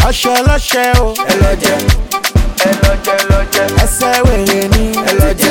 ọṣẹ ọlọṣẹ o ẹ lọ jẹ ẹ lọ jẹ ẹ lọ jẹ ẹsẹ wèrè ni ẹ lọ jẹ.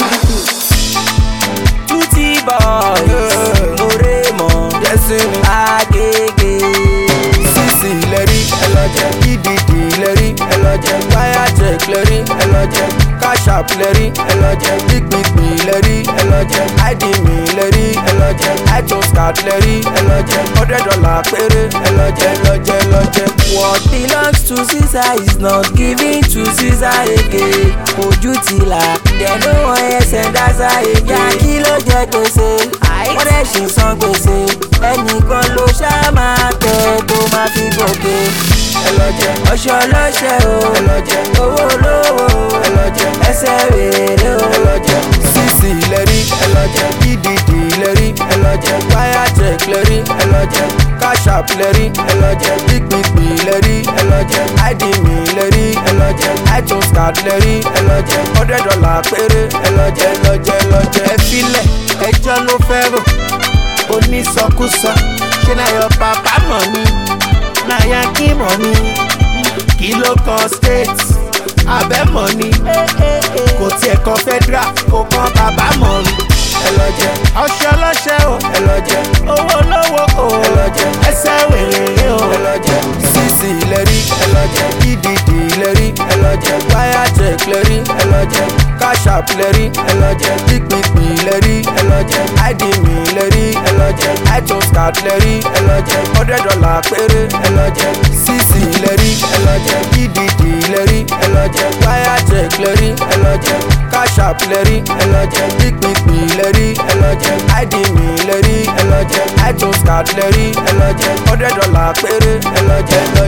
tuti boys lóore mọ Destiny. agége sisi lẹ́rí ẹlọjẹ ìdìdì lẹ́rí ẹlọjẹ wáyà check lẹ́rí ẹlọjẹ cash app lẹ́rí ẹlọjẹ gbígbìgbì lẹ́rí ẹlọjẹ id mi lẹ́rí ẹlọjẹ itunes card lẹ́rí ẹlọjẹ hundred dollar péré ẹlọjẹ ẹlọjẹ ẹlọjẹ. what belongs to caesar is not given to caesar again ojú ti là dẹnu wọn ẹsẹ̀ dáṣà èjà kí ló jẹ gbèsè wọ́n dẹ̀ ṣì san gbèsè ẹnìkan ló ṣáà máa tẹ̀ tó máa fi gòkè ẹlọjẹ ọṣọ ọlọṣẹ o ẹlọjẹ owó olówó ẹlọjẹ ẹsẹ wèrè o ẹlọjẹ sisi lẹ́rí ẹlọjẹ ìdìdì lẹ́rí ẹlọjẹ wáyà check lẹ́rí ẹlọjẹ cash app lẹ́rí ẹlọjẹ gbígbìgbì lẹ́rí ẹlọjẹ id mi lẹ́rí ẹlọjẹ itunes card lẹ́rí ẹlọjẹ hundred dollar péré ẹlọjẹ ẹlọjẹ ẹlọjẹ ẹ filẹ̀ ẹjọ́ ló fẹ́ rò onísọkúsọ ṣé náà yọ bàbá mọ̀ ni náà yá kí mọ̀ ni kí ló kan state abẹ́ mọ̀ ni kò tiẹ̀ kan federal kò kan bàbá mọ̀ ni ẹlọjẹ ọṣẹ ọlọ́ṣẹ o ẹlọjẹ owó lówó o ẹlọjẹ ẹsẹ̀ wèrè o ẹlọjẹ sisi lẹ́rí ẹlọjẹ ìdìdì lẹ́rí ẹlọjẹ wáyà check lẹ́rí ẹlọjẹ cash app lẹ́rí ẹlọjẹ gbígbìgbì lẹ́rí ẹlọjẹ id mi lẹ́rí ẹlọjẹ itunes card lẹ́rí ẹlọjẹ hundred dollar péré ẹlọjẹ sisi lẹ́rí ẹlọjẹ ìdìdì lẹ́rí ẹlọjẹ wáyà check lẹ́rí ẹlọjẹ cash app lẹ́rí ẹlọjẹ gbígbìgbì lẹ́rí ẹlọjẹ id mi lẹ́rí ẹlọjẹ itunes card lẹ́rí ẹlọjẹ hundred dollar péré ẹlọjẹ